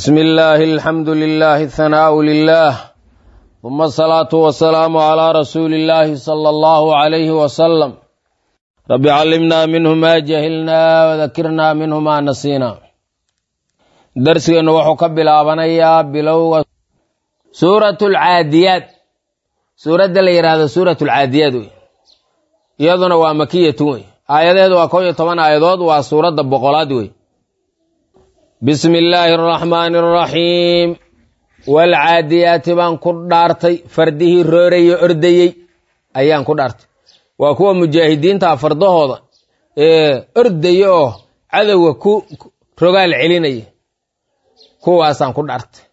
بسم الله الحمد لله الثناء لله ثم الصلاة والسلام على رسول الله صلى الله عليه وسلم رب علمنا منه ما جهلنا وذكرنا منه ما نسينا درسنا وحو كبلابنيا بلو سورة العاديات سورة اللي يراد سورة العاديات iyaduna waa makiyatu wey aayadeedu waa kow iyo toban aayadood waa suuradda boqolaad wey bismi illaahi araxmaani araxiim waalcaadiyaati baan ku dhaartay fardihii rooraye ordayey ayaan ku dhaartay waa kuwa mujaahidiinta fardahooda ee ordaya oo cadowga ku rogaal celinaya kuwaasaan ku dhaartay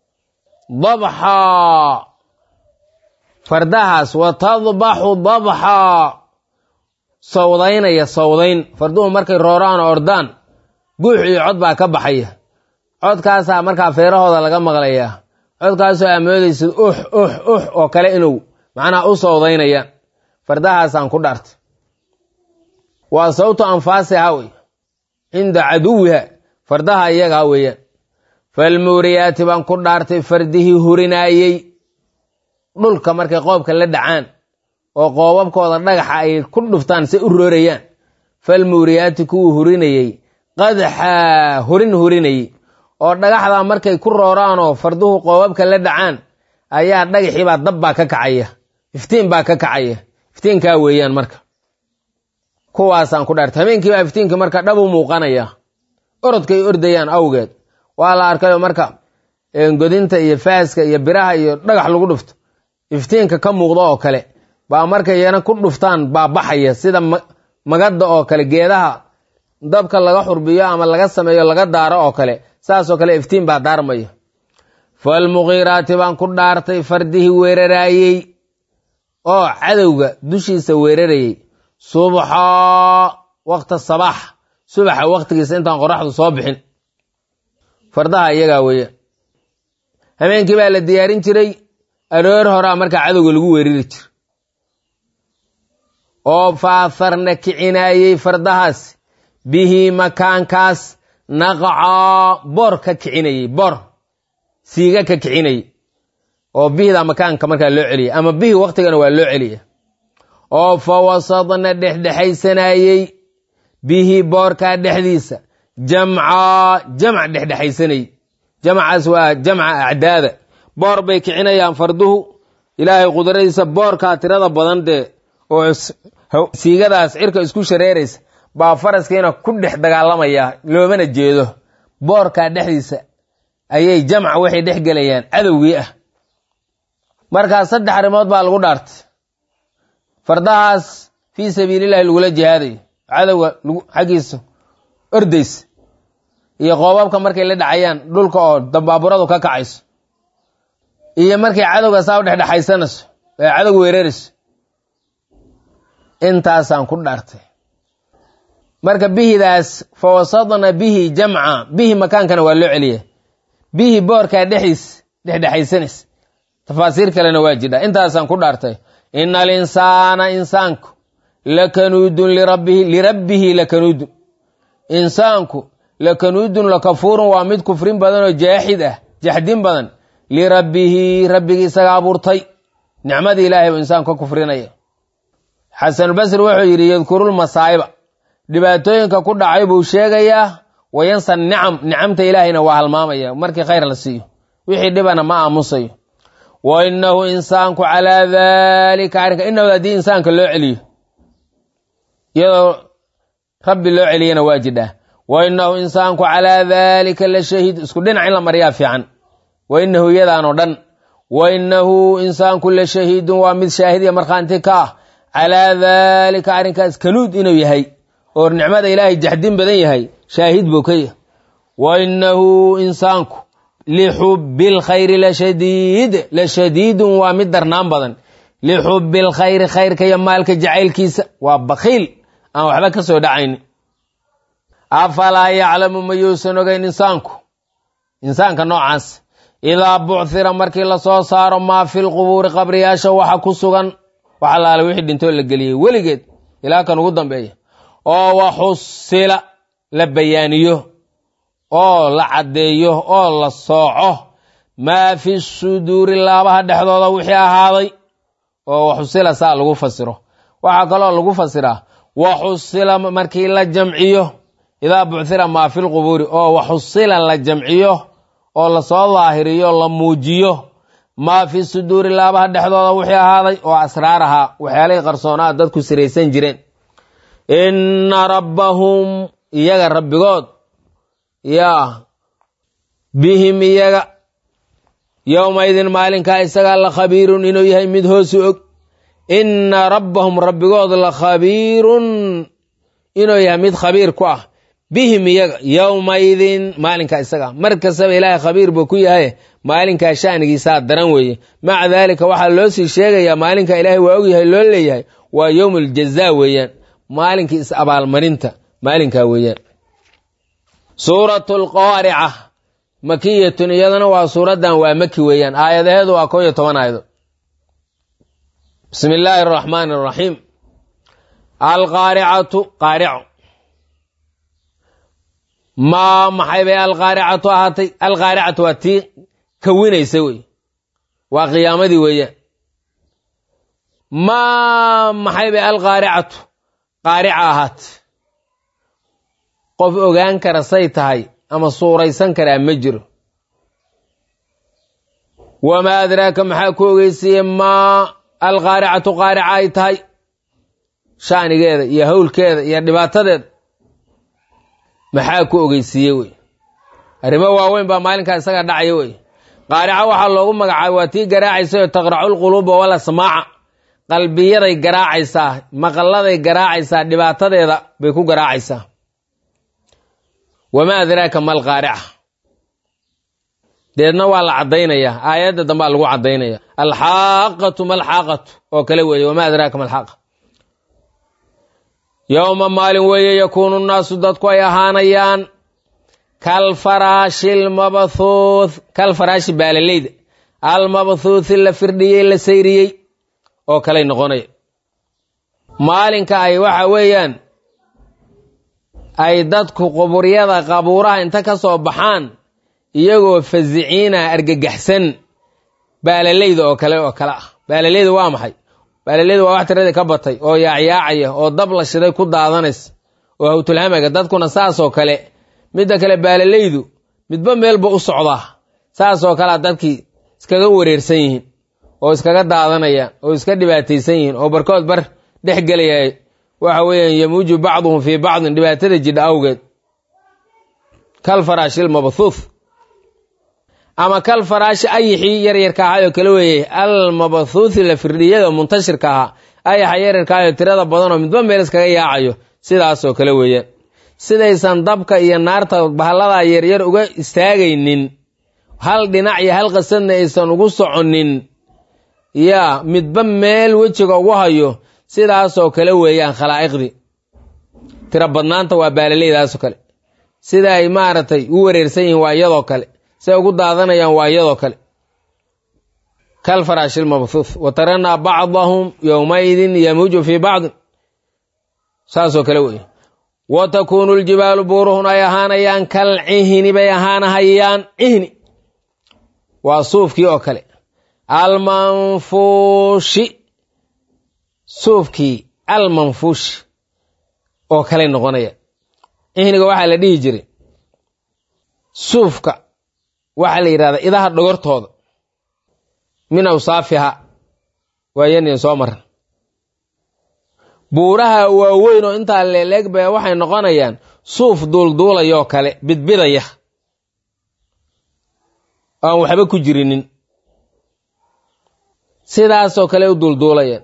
dabxaa fardahaas wa tadbaxu dabxaa sawdaynaya sawdayn farduhu markay rooraan oo ordaan guux iyo cod baa ka baxaya codkaasaa markaa feerahooda laga maqlayaa codkaasoo amoodaysid ux ux ux oo kale inuu macnaha u sawdaynayaan fardahaasaan ku dhaartay waa sawtu anfaasiha wey cinda caduwiha fardaha iyagaa weeyaan falmuuriyaati baan ku dhaartay fardihii hurinaayey dhulka markay qoobka la dhacaan oo qoobabkooda dhagaxa ay ku dhuftaan say u roorayaan falmuuriyaati kuwuu hurinayey qadxaa hurin hurinayey oo dhagaxdaa markay ku rooraan oo farduhu qoobabka la dhacaan ayaa dhagaxiibaa dab baa ka kacaya iftiin baa ka kacaya iftiinkaa weeyaan marka kuwaasaan ku dhaartay habeenkiibaa iftiinkii marka dhab u muuqanaya orodkay ordayaan awgeed waa la arkayo marka godinta iyo faaska iyo biraha iyo dhagax lagu dhufto iftiinka ka muuqda oo kale baa markay yana ku dhuftaan baa baxaya sida magadda oo kale geedaha dabka laga xurbiyo ama laga sameeyo laga daaro oo kale saasoo kale iftiin baa daarmaya falmuqiiraati baan ku dhaartay fardihii weeraraayey oo cadowga dushiisa weerarayey subxaa waqta sabaax subaxa waqtigiisa intaan qoraxdu soo bixin fardaha iyagaa weeyaan habeenkii baa la diyaarin jiray aroor horaa markaa cadowga lagu weerari jira oo faaharna kicinaayey fardahaas bihi makaankaas naqcaa boor ka kicinayey boor siiga ka kicinayey oo bihida makaanka markaa loo celiya ama bihi waktigana waa loo celiya oo fa wasadna dhexdhexaysanayey bihi boorkaa dhexdiisa jamcaa jamc dhexdhexaysanayey jamcaas waa jamca acdaada boor bay kicinayaan farduhu ilaahay qudradiisa boorkaa tirada badan dee oo siigadaas cirka isku shareeraysa baa faraskiina ku dhex dagaalamaya loomana jeedo boorkaa dhexdiisa ayay jamca waxay dhex gelayaan cadowgii ah markaas saddex arrimood baa lagu dhaartay fardahaas fii sabiilillahi lagula jihaadayo cadowga xaggiisa ordaysa iyo qoobabka markay la dhacayaan dhulka oo dambaaburadu ka kacayso iyo markay cadowga saa u dhexdhexaysanayso ee cadowga weerarayso intaasaan ku dhaartay marka bihidaas fa wasadna bihi jamca bihi makaankana waa loo celiya bihi boorkaa dhexdiis dhexdhexaysanaysa tafaasiir kalena waa jidha intaasaan ku dhaartay ina alinsaana insaanku lakanuudun lirabbihi lirabbihi lakanuudun insaanku lakanuudun lakafuurun waa mid kufrin badan oo jaaxid ah jaxdin badan lirabbihi rabbigii isaga abuurtay nicmadii ilaahay buu insaanku ka kufrinaya xasanulbasri wuxuu yidhi yadkurulmasaa'iba dhibaatooyinka ku dhacay buu sheegayaa wayansa nicam nicamta ilaahayna waa halmaamaya markii khayr la siiyo wixii dhibana ma aamusayo wa inahu insaanku calaa daalika arrinka inahu haddii insaanka loo celiyo iyadoo rabbi loo celiyana waa jidhaa wa inahu insaanku calaa daalika la shahiid isku dhinac in la mariyaa fiican wa inahu iyadaanoo dhan wa inahu insaanku la shahiidun waa mid shaahid iyo markhaanti ka ah calaa daalika arrinkaas kanuud inuu yahay oo nicmada ilaahay jaxdin badan yahay shaahid buu ka yahay wa inahu insaanku lixubbi lkhayri lashadiid la shadiidun waa mid darnaan badan lixubbi lkhayri khayrka iyo maalka jacaylkiisa waa bakhiil aan waxba ka soo dhacayni afalaa yaclamu mayuusan ogeyn insaanku insaanka noocaas idaa buchira markii lasoo saaro maa fi lqubuuri qabriyaasha waxa ku sugan wax allaale wixii dhintoo la geliyey weligeed ilaa kan ugu dambeeya oo waxusila la bayaaniyo oo la caddeeyo oo la sooco maa fi suduuri laabaha dhexdooda wixii ahaaday oo waxusila saa lagu fasiro waxaa kaloo lagu fasiraa waxusila markii la jamciyo idaa buchira maa fi lqubuuri oo waxusila la jamciyo oo lasoo daahiriyo la muujiyo maa fi suduuri laabaha dhexdooda wixii ahaaday oo asraar ahaa waxyaalihii qarsoonaa dadku siraysan jireen inna rabbahum iyaga rabbigood yaa bihim iyaga yowmaidin maalinkaa isagaa la khabiirun inuu yahay mid hoosu og inna rabbahum rabbigood la khabiirun inuu yahay mid khabiir ku ah bihim iyaga yowmaidin maalinka isaga mar kastaba ilaahay khabiir buu ku yahay maalinkaa shanigiisaa daran weeye maca daalika waxaa loo sii sheegayaa maalinka ilaahay waa ogyahay loo leeyahay waa yowm aljazaa weeyaan maalinkii is abaalmarinta maalinkaa weeyaan suuratu alqaarica makiyatun iyadana waa suuraddan waa maki weeyaan aayadaheedu waa koo iyo toban aayado bismi illaahi araxmaani araxiim alqaaricatu qaarico maa maxay bay alqaaricatu ahaatay alqaaricatu waa tii kawinaysa wey waa qiyaamadii weeyaan maa maxay bay alqaaricatu qaarica ahaatay qof ogaan kara say tahay ama suuraysan karaa ma jiro wamaa adraaka maxaa ku ogeysiiye maa alqaaricatu qaarica ay tahay shanigeeda iyo howlkeeda iyo dhibaatadeeda maxaa ku ogeysiiye wey arrimo waaweyn baa maalinkaa isaga dhacaya wey qaarica waxaa loogu magacaabay waa tii garaacaysa oo taqracu lquluuba wala samaaca qalbiyaday garaacaysaa maqalladay garaacaysaa dhibaatadeeda bay ku garaacaysaa wamaa adraaka mal qaarica deedna waa la caddaynayaa aayadda dambaa lagu caddaynaya alxaaqatu malxaaqatu oo kale weeye wamaa adraaka malxaaqa yowma maalin weeye yakuunu nnaasu dadku ay ahaanayaan kalfaraashi almabthuuth kalfaraashi baalaleyda almabthuuthi la firdhiyey la sayriyey oo kaley noqonaya maalinka ay waxa weeyaan ay dadku quburyada qabuuraha inta ka soo baxaan iyagoo fasiciina argagaxsan baalaleyda oo kale oo kale ah baalaleyda waa maxay baalaleyda waa wax tiradii ka batay oo yaacyaacaya oo dab la shiday ku daadanaysa oo hawtulhamaga dadkuna saasoo kale midda kale baalaleydu midba meelba u socdaa saasoo kalea dadkii iskaga wareersan yihiin oo iskaga daadanayaan oo iska dhibaataysan yihiin oo barkood bar dhex gelaya waxa weeyaan yamuuju bacduhum fii bacdin dhibaatada jidha awgeed kal faraashil mabthuuth ama kal faraashi ayixii yaryarka ahaayoo kale weeye al mabthuuthi la firdhiyada muntashirka ahaa ayaxa yaryarka ahayoo tirada badanoo midba meel iskaga yaacayo sidaasoo kale weeyaan sidaysan dabka iyo naarta bahalladaa yaryar uga istaagaynin hal dhinac iyo hal qasadna aysan ugu soconin yaa midba meel wejiga ugu hayo sidaasoo kale weeyaan khalaa'iqdii tiro badnaanta waa baalaleydaasoo kale sida ay maaragtay u wareersan yihiin waa iyadoo kale siay ugu daadanayaan waa iyadoo kale kal faraashil mabthuuth wa taranaa bacdahum yowmaidin yamuuju fii bacdin saasoo kale weeye wa takuunu ljibaalu buuruhun ay ahaanayaan kal cihni bay ahaanahayaan cihni waa suufkii oo kale almanfuushi suufkii almanfuushi oo kaley noqonaya cihniga waxaa la dhihi jiray suufka waxaa la yidhahdaa idaha dhogortooda min awsaafiha waayanin soo maran buuraha waaweyn oo intaa leeleeg ba waxay noqonayaan suuf duulduulayoo kale bidbidaya aan waxba ku jirinin sidaasoo kale u duulduulayaan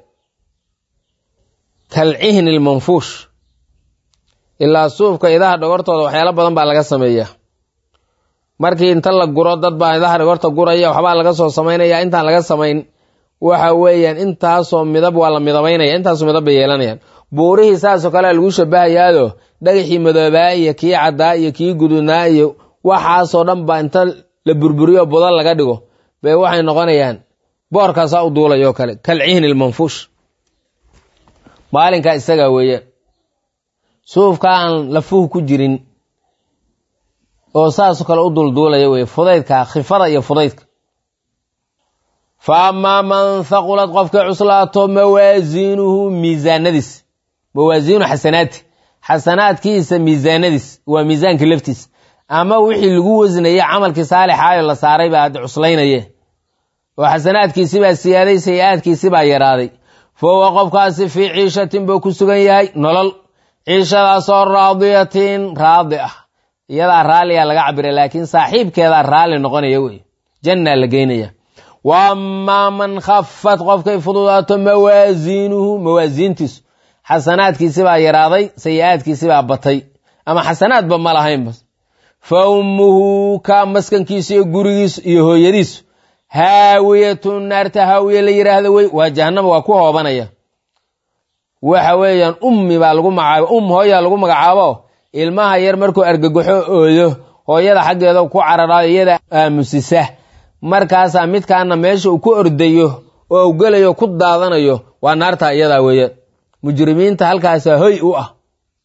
kal cihni almanfuush ilaa suufka idaha dhogortooda waxyaalo badan baa laga sameeyaa markii inta la guro dad baa idaha dhogorta guraya waxbaa laga soo samaynaya intaan laga samayn waxa weeyaan intaasoo midab waa la midabaynaya intaasoo midab bay yeelanayaan buurihii saasoo kalea lagu shabahayaado dhagaxii madoobaa iyo kii caddaa iyo kii gududnaa iyo waxaasoo dhan baa inta la burburiyo buda laga dhigo bay waxay noqonayaan boorkaasaa u duulayoo kale kal cihni almanfuush maalinkaa isagaa weeyaan suufka aan lafuhu ku jirin oo saasoo kale u dulduulaya wey fudaydka khifada iyo fudaydka fa amaa man haqulad qofkay cuslaato mawaasiinuhu miisaanadiis mawaasiinu xasanaati xasanaadkiisa miisaanadiis waa miisaanka laftiis ama wixii lagu wasnayey camalkii saalixaayo la saaray baa hadda cuslaynaye oo xasanaadkiisi baa siyaaday sayi-aadkiisi baa yaraaday fa huwa qofkaasi fii ciishatin buu ku sugan yahay nolol ciishadaasoo raadiyatin raadi ah iyadaa raalliyaa laga cabira laakiin saaxiibkeedaa raalli noqonaya wey jannaa la geynaya wa amaa man khafat qofkay fududaato mawaasiinuhu mawaasiintiisu xasanaadkiisi baa yaraaday sayi-aadkiisi baa batay ama xasanaadba ma lahaynba fa ummuhu ka maskankiisu iyo gurigiisu iyo hooyadiisu haawiyatun naarta haawiye la yidhaahda wey waa jahanama waa ku hoobanaya waxa weeyaan ummi baa lagu magacaabo um hooyaa lagu magacaabo ilmaha yar markuu argagaxo ooyo hooyada xaggeeda ku cararaayo iyada aamusisa markaasaa midkaana meesha uu ku ordayo oo u gelayo ku daadanayo waa naarta iyadaa weeyaan mujrimiinta halkaasaa hoy u ah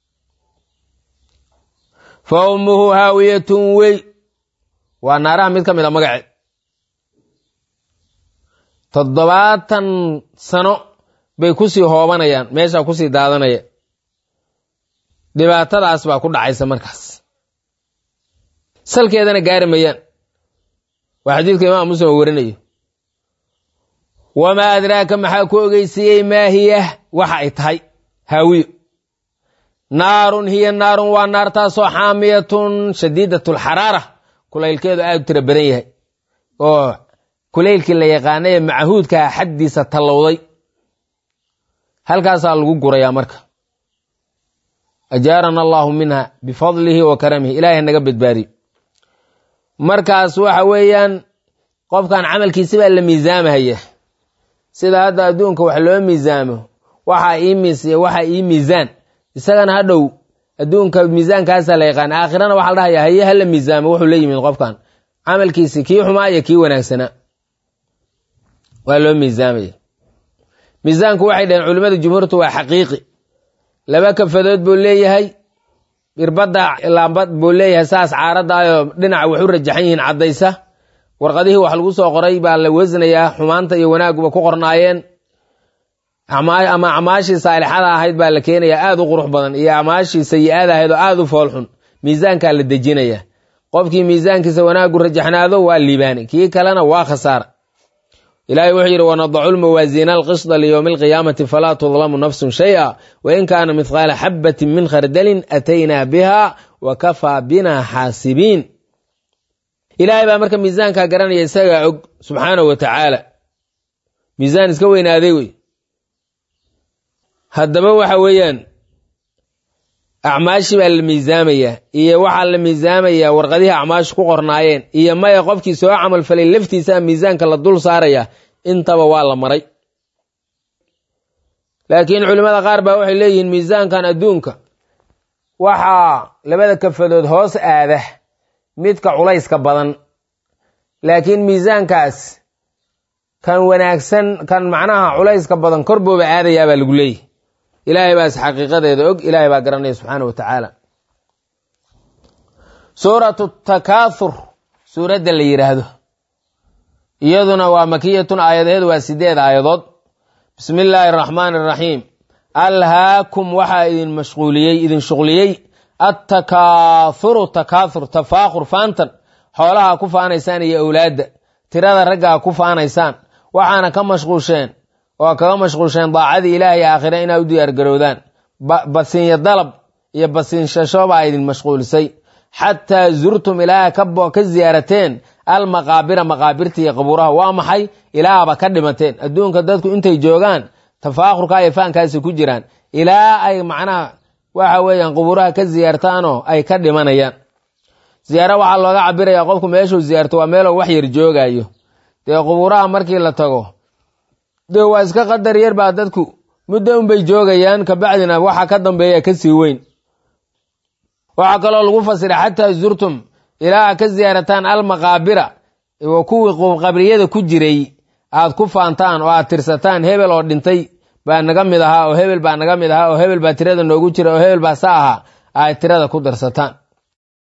fa ummuhu haawiyatun wey waa naaraha mid ka mid a magaceed toddobaatan sano bay kusii hoobanayaan meeshaa kusii daadanaya dhibaatadaas baa ku dhacaysa markaas salkeedana gaari mayaan waa xadiidka imaam muslim oo warinayo wamaa adraaka maxaa ku ogeysiiyey maa hiya waxa ay tahay haawiyo naarun hiya naarun waa naartaasoo xaamiyatun shadiidat alxaraara kulaylkeedu aad u tira badan yahay oo kulaylkii la yaqaanay ee macahuudkaa xaddiisa tallowday halkaasaa lagu gurayaa marka ajaarana allahu minha bifadlihi wa karamihi ilaahay naga badbaadiyo markaas waxa weeyaan qofkan camalkiisi baa la miisaamahaya sida hadda adduunka wax loo miisaamo waxa ii miis iyo waxa ii miisaan isagana hadhow adduunka miisaankaasaa la yaqaan aakhirana waxaa la dhahaya haye hala miisaamo wuxuu la yimid qofkan camalkiisi kii xumaa iyo kii wanaagsanaa waa loo miisaamaya miisaanku waxay dhaheen culimmada jumhuurtu waa xaqiiqi laba kafadood buu leeyahay irbadda laambad buu leeyahay saas caaraddaayoo dhinaca wax u rajaxan yihiin caddaysa warqadihii wax lagu soo qoray baa la wasnayaa xumaanta iyo wanaaguba ku qornaayeen ama acmaashii saalixada ahayd baa la keenayaa aad u qurux badan iyo acmaashii sayi-ada ahayd oo aad u foolxun miisaankaa la dejinaya qofkii miisaankiisa wanaagu rajaxnaado waa liibaani kii kalena waa khasaara ilahay wuxuu yidhi wanadacu lmawaasiina alqisda liyowmi alqiyaamati falaa tudlamu nafsun shaya wain kaana mithqaala xabatin min khardalin ataynaa biha wa kafaa bina xaasibiin ilaahay baa marka miisaankaa garanaya isagaa og subxaanahu wa tacaala miisaan iska weynaaday wey haddaba waxa weeyaan acmaashi baa la miisaamayaa iyo waxaa la miisaamayaa warqadihii acmaashi ku qornaayeen iyo maya qofkii soo camal falay laftiisaa miisaanka la dul saaraya intaba waa la maray laakiin culimmada qaar baa waxay leeyihiin miisaankan adduunka waxaa labada kafadood hoos aada midka culayska badan laakiin miisaankaas kan wanaagsan kan macnaha culayska badan kor booba aadayaa baa lagu leeyahy ilaahay baas xaqiiqadeeda og ilaahay baa garanaya subxaana wa tacaala suuratu takaathur suuradda la yidhaahdo iyaduna waa makiyatun aayadaheedu waa sideed aayadood bismi illaahi araxmaani araxiim alhaakum waxaa idin mashquuliyey idin shuqliyey attakaathuru takaathur tafaakhur faantan xoolaha ku faanaysaan iyo owlaadda tirada raggaa ku faanaysaan waxaana ka mashquusheen oo kaga mashquulsheen daacadii ilaahay aakhire inaa u diyaargarowdaan basinya dalab iyo basiinshasho baa idin mashquulisay xataa zurtum ilaaha ka ziyaarateen almaqaabira maqaabirta iyo qabuuraha waa maxay ilaahaba ka dhimateen adduunka dadku intay joogaan tafaakhurka iyo faankaasi ku jiraan ilaa ay macnaha waxa weeyaan qubuuraha ka ziyaartaanoo ay ka dhimanayaan ziyaaro waxaa looga cabiraya qofku meeshuu ziyaarto waa meeloo wax yar joogayo dee qubuuraha markii la tago dee waa iska qadar yar baa dadku muddo unbay joogayaan kabacdina waxa ka dambeeya kasii weyn waxaa kaloo lagu fasiray xataa zurtum ilaa ka ziyaarataan almaqaabira kuwii qabriyada ku jiray aad ku faantaan oo aad tirsataan hebel oo dhintay baa naga mid ahaa oo hebel baa naga mid ahaa oo hebel baa tirada noogu jira oo hebel baa sa ahaa aad tirada ku darsataan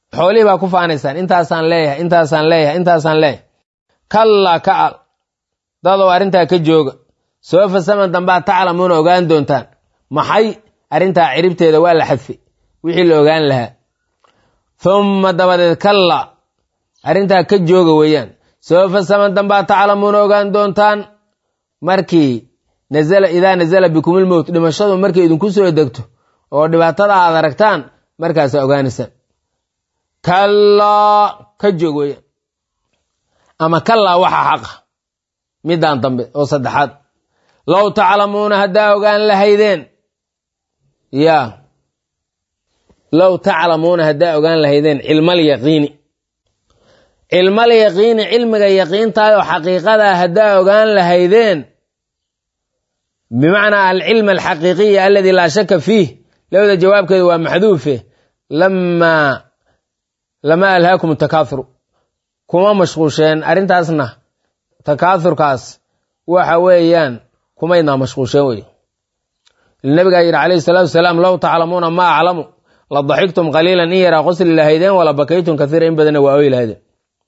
xoolihii baa ku faanaysaan intaasaan leeyahay intaasaan leeyahay intaasaan leeyahay kallaa ka al dadoo arrintaa ka jooga soofa saman dambaa taclamuuna ogaan doontaan maxay arrintaa ciribteeda waa la xadfay wixii la ogaan lahaa humma dabadeed kalla arrintaa ka jooga weeyaan soofa saman dambaa taclamuuna ogaan doontaan markii nazala idaa nazala bikumilmowt dhimashadu markay idinku soo degto oo dhibaatada aad aragtaan markaasaa ogaanaysaan kallaa ka joog weeyaan ama kallaa waxa xaqa midaan dambe oo saddexaad low taclamuuna haddaa ogaan lahaydeen ya low taclamuuna haddaa ogaan lahaydeen cilmal yaqiini cilmal yaqiini cilmiga yaqiintaay oo xaqiiqadaa haddaa ogaan lahaydeen bimacnaa alcilm alxaqiiqiya aladi laa shaka fiih lowda jawaabkeeda waa maxduufe lamaa lama alhaakum takaathuru kuma mashquusheen arrintaasna takaathurkaas waxa weeyaan kumaydnaa mashquusheen wey nabigaa yidhi calayhi salaatu wasalaam low taclamuuna ma aclamu la daxigtum qaliilan in yaraa qosli lahaydeen wala bakaytum kaiira in badanna waa oy lahaydeen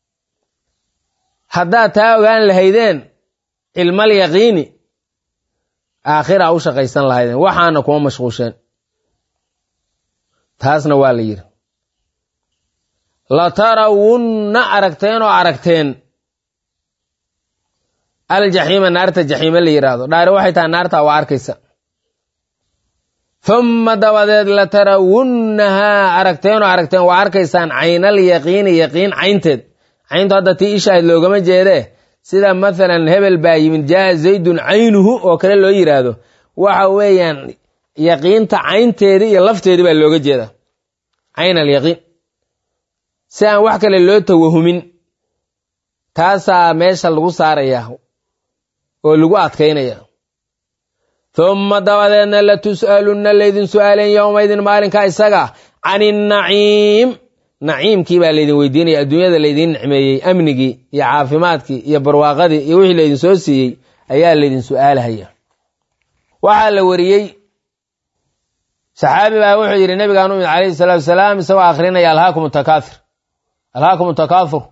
haddaad taa ogaan lahaydeen cilmal yaqiini aakhira u shaqaysan lahaydeen waxaana kuma mashquusheen taasna waa la yidhi la tarawunna aragteen oo aragteen aljaxiima naarta jaxiime la yidhaahdo dhaari waxay tahay naarta waa arkaysa humma dabadeed la tarawunnahaa aragteen oo aragteen waa arkaysaan caynal yaqiini yaqiin caynteed cayntu hadda tii ishaahid loogama jeedee sida mathalan hebel baa yimid jaa zaydun caynuhu oo kale loo yidhaahdo waxa weeyaan yaqiinta caynteedii iyo lafteedii baa looga jeeda cayn alyaqiin si aan wax kale loo tawahumin taasaa meesha lagu saaraya oo lagu adkaynaya humma dabadeedna la tus'alunna laydin su'aaleen yowmaydin maalinka isaga can innaciim naciimkii baa laydin weydiinaya adduunyada laydin nicmeeyey amnigii iyo caafimaadkii iyo barwaaqadii iyo wixii laydin soo siiyey ayaa laydin su'aalahaya waxaa la wariyey saxaabi baa wuxuu yidhi nabigaan u imid calayhi salaatu wasalaam isagoo akhrinaya alhaakum takaathir alhaakum takaathur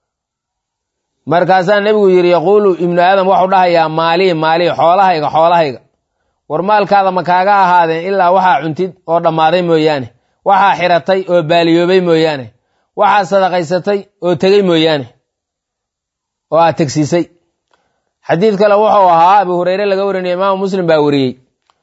markaasaa nebigu yidhi yaquulu ibnu aadam waxuu dhahayaa maalii maalii xoolahayga xoolahayga war maalkaada ma kaaga ahaadeen ilaa waxaa cuntid oo dhammaaday mooyaane waxaa xiratay oo baaliyoobay mooyaane waxaa sadaqaysatay oo tegey mooyaane oo aad tegsiisay xadiid kale wuxuu ahaa abu hureyre laga warinayo imaamu muslim baa wariyey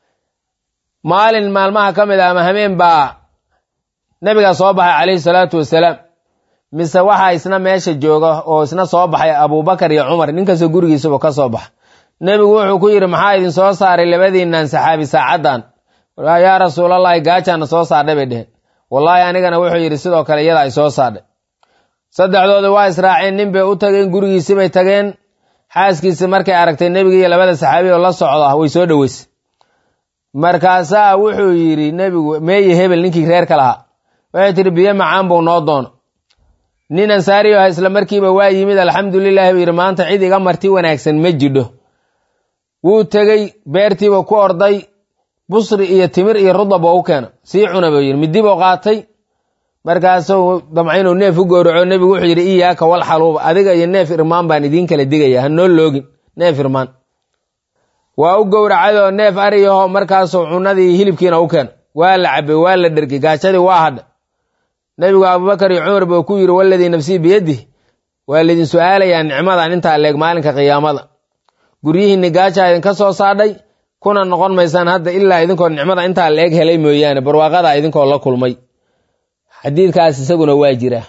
maalin maalmaha ka mid a ama hameen baa nebigaa soo baxay calayhi salaatu wasalaam mise waxaa isna meesha jooga oo isna soo baxay abubakar iyo cumar ninkastoo gurigiisaba ka soo baxa nebigu wuxuu ku yidhi maxaa idin soo saaray labadiinnan saxaabi saacaddan yaa rasuulallahi gaajaana soo saardhay bay dheheen wallaahi anigana wuxuu yidhi sidoo kale iyada ay soo saardhay saddexdooda waa israaceen nin bay u tageen gurigiisibay tageen xaaskiisi markay aragtay nebiga iyo labada saxaabi oo la socda way soo dhoweysay markaasaa wuxuu yidhi nebigu meeye hebel ninkii reerka lahaa waxay tihi biyo macaan buu noo doono nin ansaariyo ah isla markiiba waa yimid alxamdulilahi buu yidhi maanta cid iga marti wanaagsan ma jidho wuu tegey beertiiba ku orday busri iyo timir iyo rudab oo u keena sii cuna buu yidhi midibuu qaatay markaasuu damca inuu neef u gowraco nebigu wuxuu yidhi iyaaka wal xaluuba adiga iyo neef irmaan baan idiin kala digaya ha noo loogin neef irmaan waa u gowracayoo neef ariyaho markaasuu cunadii hilibkiina u keena waa la cabay waa la dhergay gaajadii waa hadha nebigu abubakar iyo cumar buu ku yidhi waladii nafsii biyadih waa laydin su-aalayaa nicmadan intaa leeg maalinka qiyaamada guryihiinni gaajaa idinka soo saadhay kuna noqon maysaan hadda ilaa idinkoo nicmada intaa leeg helay mooyaane barwaaqada idinkoo la kulmay xadiidkaas isaguna waa jira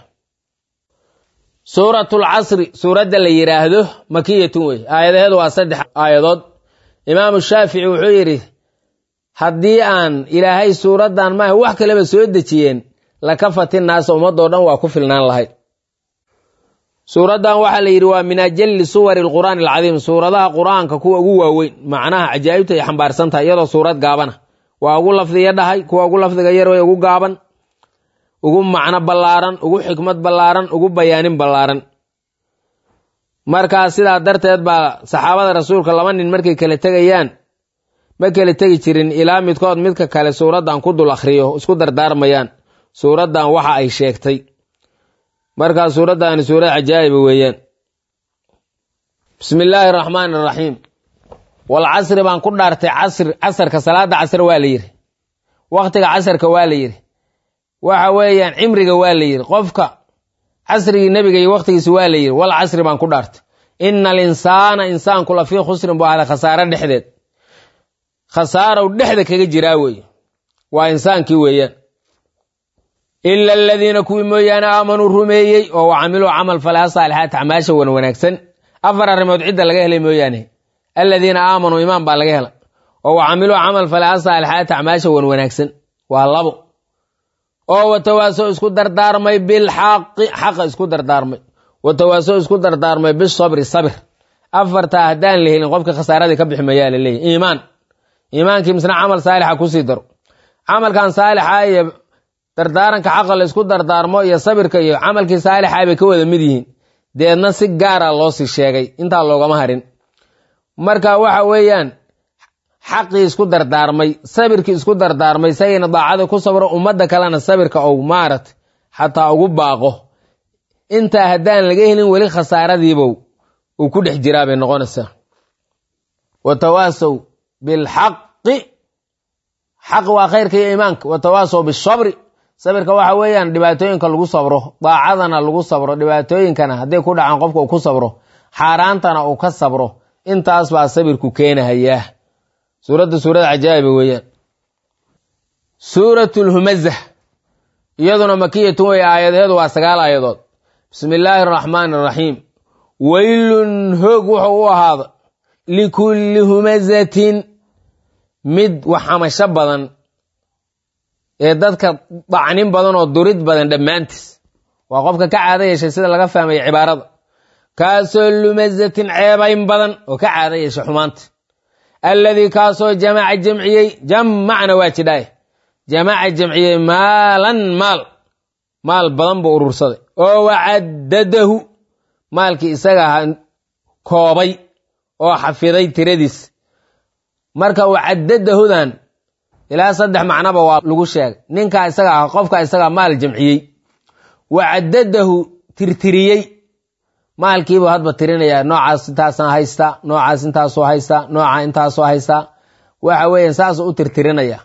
suuratul casri suuradda la yidhaahdo makiyatun wey aayadaheedu waa saddex aayadood imaamu shaafici wuxuu yidhi haddii aan ilaahay suuraddan maaha wax kaleba soo dejiyeen laka fatin naasa ummadoo dhan waa ku filnaan lahayd suuraddan waxaa la yidhi waa min ajalli suwari alqur'aani alcadiim suuradaha qur'aanka kuwa ugu waaweyn macnaha cajaa'ibta ay xambaarsan tahay iyadoo suurad gaabana waa ugu lafdiya dhahay kuwa ugu lafdiga yar way ugu gaaban ugu macno ballaaran ugu xikmad ballaaran ugu bayaanin ballaaran markaa sidaa darteed baa saxaabada rasuulka laba nin markay kala tegayaan ma kala tegi jirin ilaa midkood midka kale suuraddan ku dul akhriyo isku dardaarmayaan suuraddan waxa ay sheegtay markaa suuraddaani suurad cajaa'iba weeyaan bismi illaahi araxmaani araxiim walcasri baan ku dhaartay casri casarka salaada casr waa la yidhi wakhtiga casarka waa la yidhi waxa weeyaan cimriga waa la yidhi qofka casrigii nebiga iyo wakhtigiisa waa la yidhi wal casri baan ku dhaartay ina alinsaana insaanku la fii khusrin buu ahday khasaaro dhexdeed khasaarow dhexda kaga jiraa weeye waa insaankii weeyaan ila aladiina kuwii mooyaane aamanuu rumeeyey oo wa camiluu camal falaa saalixaat acmaasha wan wanaagsan afar arrimood cidda laga helay mooyaane aladiina aamanuu imaan baa laga hela oo wa camiluu camal falaa saalixaat acmaasha wan wanaagsan waa labo oo watawaaso isku dardaarmay bilxaqi xaqa isku dardaarmay watawaaso isku dardaarmay bisabri sabir afartaa haddaan la helin qofka khasaaradii ka bixi mayaa la leeyahy iimaan iimaankii misna camal saalixa kusii daro camalkan saalixa iyo dardaaranka xaqa la isku dardaarmo iyo sabirka iyo camalkii saalixa bay ka wada mid yihiin deedna si gaara loo sii sheegay intaa loogama harin marka waxa weeyaan xaqii isku dardaarmay sabirkii isku dardaarmay isagayna daacada ku sabro ummadda kalena sabirka ou maarat xataa ugu baaqo intaa haddaan laga helin weli khasaaradiibow uu ku dhex jiraa bay noqonaysaa watawaasow bilxaqi xaq waa khayrka iyo iimaanka watawaasow bisabri sabirka waxa weeyaan dhibaatooyinka lagu sabro daacadana lagu sabro dhibaatooyinkana hadday ku dhacaan qofka uu ku sabro xaaraantana uu ka sabro intaas baa sabirku keenahayaa suuradda suurada cajaa'iba weeyaan suurat lhumazah iyaduna makiyatun wey aayadeedu waa sagaal aayadood bismi illaahi araxmaani araxiim weylun hoog wuxuu u ahaada likulli humazatin mid waxamasho badan ee dadka dacnin badan oo durid badan dhammaantiis waa qofka ka caado yeeshay sida laga fahmaya cibaarada kaasoo lumazatin ceebayn badan oo ka caado yeeshay xumaanta alladii kaasoo jamaca jamciyey jamacna waa jidhaaye jamaca jamciyey maalan maal maal badan buu urursaday oo wacaddadahu maalkii isaga aha koobay oo xafiday tiradiis marka wacaddadahudan ilaa saddex macnoba waa lagu sheegay ninkaa isaga ah qofka isagaa maal jamciyey wacaddadahu tirtiriyey maalkiibuu hadba tirinayaa noocaas intaasna haystaa noocaas intaasoo haystaa nooca intaasoo haystaa waxa weeyaan saasuu u tirtirinaya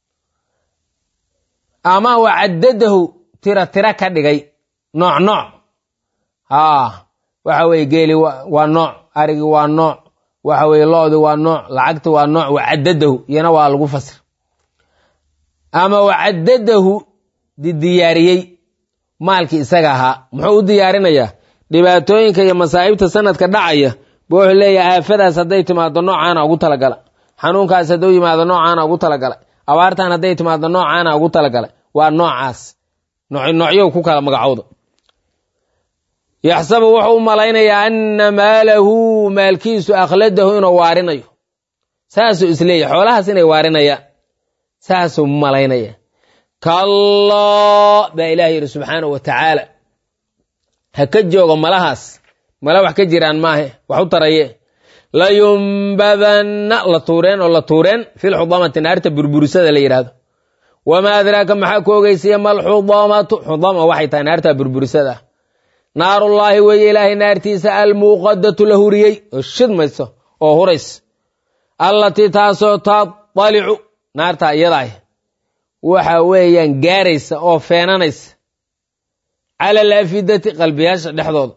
ama wacaddadahu tira tira ka dhigay nooc nooc haa waxa weye geeli waa nooc arigi waa nooc waxa weye loodi waa nooc lacagti waa nooc wacaddadahu iyana waa lagu fasir ama wacaddadahu diyaariyey maalkii isaga ahaa muxuu u diyaarinayaa dhibaatooyinka iyo masaa'ibta sanadka dhacaya bu wuxuu leeyahay aafadaas hadday timaado noocaana ugu talagala xanuunkaas hadduu yimaado noocaana ugu talagalay abaartan hadday timaado noocaana ugu talagalay waa noocaas noocyow ku kala magacowda yaxsabu wuxuu u malaynayaa anna maalahu maalkiisu akhladahu inuu waarinayo saasuu isleeyahy xoolahaas inay waarinayaan saasuu malaynaya kallaa baa ilaah yidhi subxaanahu wa tacaala ha ka joogo malahaas mala wax ka jiraan maahe wax u taraye layumbadanna la tuureen oo la tuureen filxudamati naarta burburisada la yidhaahdo wamaa adraaka maxaa ku ogeysiya malxudamatu xudama waxay tahay naarta burburisada ah naarullaahi weeye ilaahay naartiisa almuuqadatu la huriyey oo shidmayso oo hurays allatii taasoo tatalicu naarta iyadaah waxa weeyaan gaaraysa oo feenanaysa cala alaafidati qalbiyaasha dhexdooda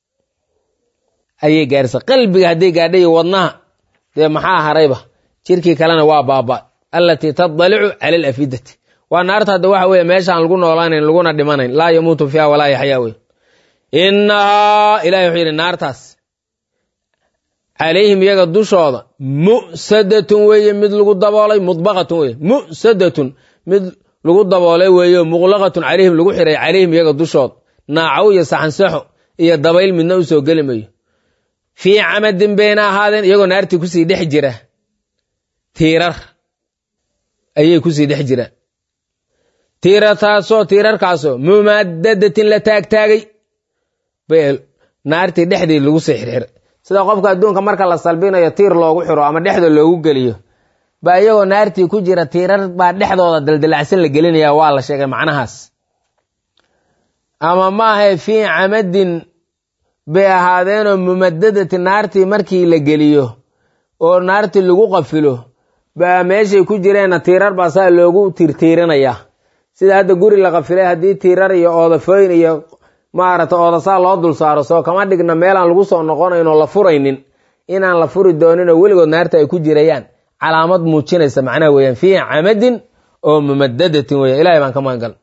ayay gaaraysa qalbiga hadday gaadha iyo wadnaha dee maxaa harayba jirkii kalena waa baaba allatii tadalicu cala alafidati waa naarta hadda waxa weye meeshaan lagu noolaanayn laguna dhimanayn laa yamuutu fiiha walaa yaxyaa wey innahaa ilahi wuxuu yidhi naartaas calayhim iyaga dushooda mu'sadatun weeye mid lagu daboolay mudbaqatun weye mu'sadatun mid lagu daboolay weeyo muqlaqatun calayhim lagu xiray calayhim iyaga dushooda naacow iyo saxansaxo iyo dabayl midna u soo geli mayo fii camadin bayna ahaadeen iyagoo naartii kusii dhex jira tiirar ayay kusii dhex jiraan tiirartaasoo tiirarkaasoo mumadadatin la taagtaagay naartii dhexdii lagu sii xirxiray sida qofka adduunka marka la salbinayo tiir loogu xiro ama dhexda loogu geliyo baa iyagoo naartii ku jira tiirar baa dhexdooda daldalacsan la gelinaya waa la sheegay macnahaas ama maahae fii camadin bay ahaadeenoo mumadadati naartii markii la geliyo oo naartii lagu qafilo baa meeshay ku jireenna tiirar baa saa loogu tiirtiirinayaa sida hadda guri la qafilay haddii tiirar iyo oodafooyin iyo maaragta oodasaa loo dul saaro soo kama dhigna meelaan lagu soo noqonaynoo la furaynin inaan la furi dooninoo weligood naarta ay ku jirayaan calaamad muujinaysa macnaha weeyaan fii camadin oo mumadadatin weya ilahay baan ka magangal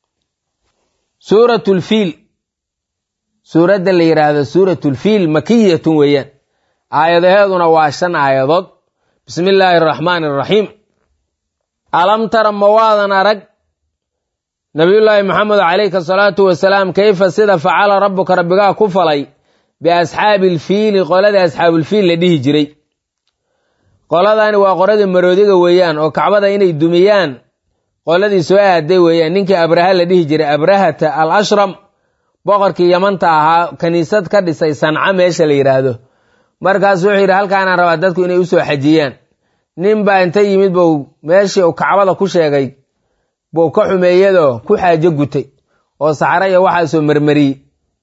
suuratulfiil suuradda la yidhaahdo suuratulfiil makiyatun weeyaan aayadaheeduna waa shan aayadood bismi illaahi araxmaani araxiim alam tara ma waadan arag nabiyullaahi maxamed calayhi asalaatu wasalaam kayfa sida facala rabbuka rabbigaa ku falay biasxaabi ilfiili qoladii asxaabulfiil la dhihi jiray qoladani waa qoladii maroodiga weeyaan oo kacbada inay dumiyaan qoladii soo aaday weeyaan ninkii abraha la dhihi jiray abrahata al ashram boqorkii yamanta ahaa kaniisad ka dhisay sanca meesha la yidhaahdo markaas wuxuu yidhi halkaanaan rabaa dadku inay usoo xajiyaan nin baa inta yimid buu meeshii uu kacbada ku sheegay buu ka xumeeyadoo ku xaajo gutay oo saxra iyo waxaasoo marmariyey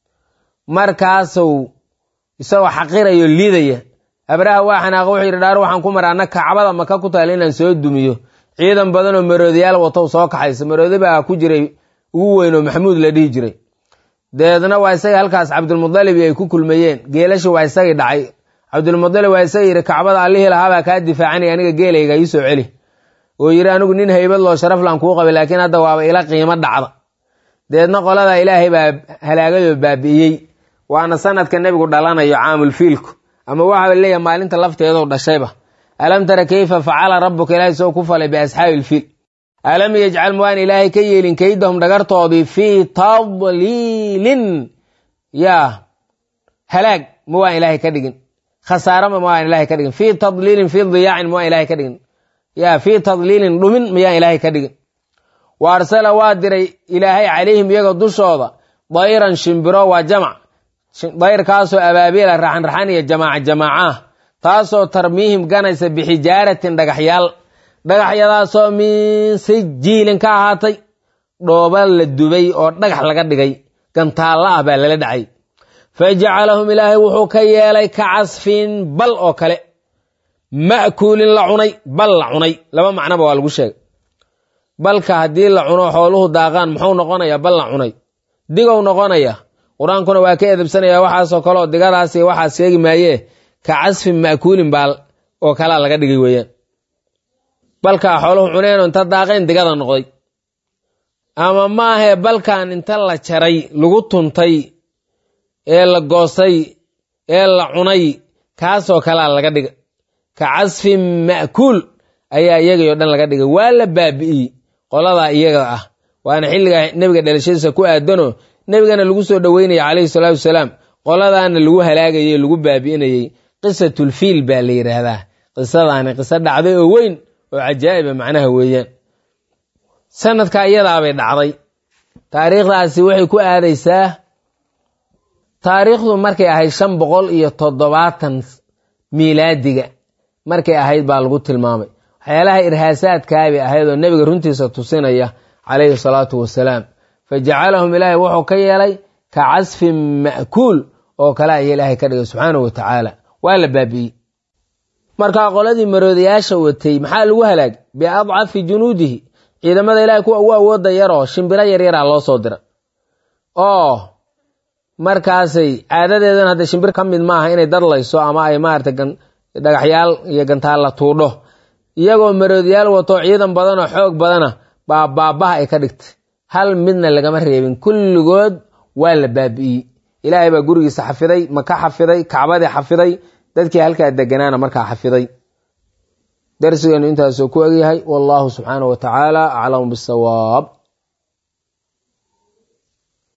markaasuu isagoo xaqirayo liidaya abraha waa xanaaqa wuxuu yidhi dhaar waxaan ku mara anna kacbada maka ku taal inaan soo dumiyo ciidan badanoo maroodiyaal watow soo kaxaysa maroodi baa ku jiray ugu weyn oo maxamuud la dhihi jiray dabeedna waa isagii halkaas cabdulmudalibi ay ku kulmayeen geelashi waa isagii dhacay cabdulmudalib waa isagii yidhi kacbada allihii lahaabaa kaa difaacanaya aniga geelayga ii soo celi oo yidhi anigu nin haybad loo sharaflan kuu qabay laakiin hadda waaba ila qiimo dhacda dabeedna qoladaa ilaahay baa halaagayoo baabi'iyey waana sanadka nebigu dhalanayo caamulfiilku ama waxa leeyahay maalinta lafteedu dhashayba alam tara kayfa facala rabbuka ilaahay soo ku falay biasxaabi ilfiil alam yajcal muwaan ilaahay ka yeelin kaydahum dhagartoodii fii tadliilin yaa halaag ma waan ilaahay ka dhigin khasaarama ma waan ilaahay ka dhigin fii tadliilin fii diyaacin ma waan ilaahay ka dhigin yaa fii tadliilin dhumin mayaan ilaahay ka dhigin wa arsala waa diray ilaahay calayhim iyaga dushooda dayran shimbiro waa jamac dayrkaasoo abaabiila raxanraxan iyo jamaaca jamaacaah taasoo tarmiihim ganaysa bixijaaratin dhagaxyaal dhagaxyadaasoo min sijiilin ka ahaatay dhooba la dubay oo dhagax laga dhigay gantaalla ah baa lala dhacay fa jacalahum ilaahay wuxuu ka yeelay ka casfin bal oo kale ma'kuulin la cunay bal la cunay laba macnoba waa lagu sheegay balka haddii la cuno xooluhu daaqaan muxuu noqonayaa bal la cunay digow noqonaya qur-aankuna waa ka edabsanaya waxaasoo kale oo digadaasi waxaas sheegi maayee ka casfin ma'kuulin baal oo kalaa laga dhigay weeyaan balkaa xooluhu cuneenoo inta daaqeen digada noqday ama maahee balkan inta la jaray lagu tuntay ee la goosay ee la cunay kaasoo kalaa laga dhigay ka casfin ma'kuul ayaa iyagii oo dhan laga dhigay waa la baabi'iyey qoladaa iyaga ah waana xilliga nebiga dhalashadiisa ku aadanoo nebigana lagu soo dhoweynaya calayhi salaatu wasalaam qoladaana lagu halaagayey lagu baabi'inayey qisatulfiil baa la yidhaahdaa qisadaani qiso dhacday oo weyn oo cajaa'iba macnaha weeyaan sanadka iyadaabay dhacday taariikhdaasi waxay ku aadaysaa taariikhdu markay ahayd shan boqol iyo toddobaatan miilaadiga markay ahayd baa lagu tilmaamay waxyaalaha irhaasaadkaabay ahayd oo nebiga runtiisa tusinaya calayhi salaatu wasalaam fa jacalahum ilaahay wuxuu ka yeelay ka casfin ma'kuul oo kale aya ilaahay ka dhigay subxaanahu wa tacaala waa la baabi'iyey markaa qoladii maroodayaasha watay maxaa lagu halaag biadcafi junuudihi ciidamada ilahay kuwa ugu awooda yaroo shimbiro yaryaraa loo soo dira oo markaasay caadadeedan hadda shimbir ka mid maaha inay dadlayso ama ay maarata dhagaxyaal iyo gantaalla tuudho iyagoo maroodayaal wato ciidan badan oo xoog badana baa baabaha ay ka dhigtay hal midna lagama reebin kulligood waa la baabi'iyey ilaahay baa gurigiisa xafiday maka xafiday kacbadii xafiday dadkii halkaa deganaana markaa xafiday darsigeenu intaasuu ku egyahay wallahu subxaanahu wa tacaala aclamu bisawaab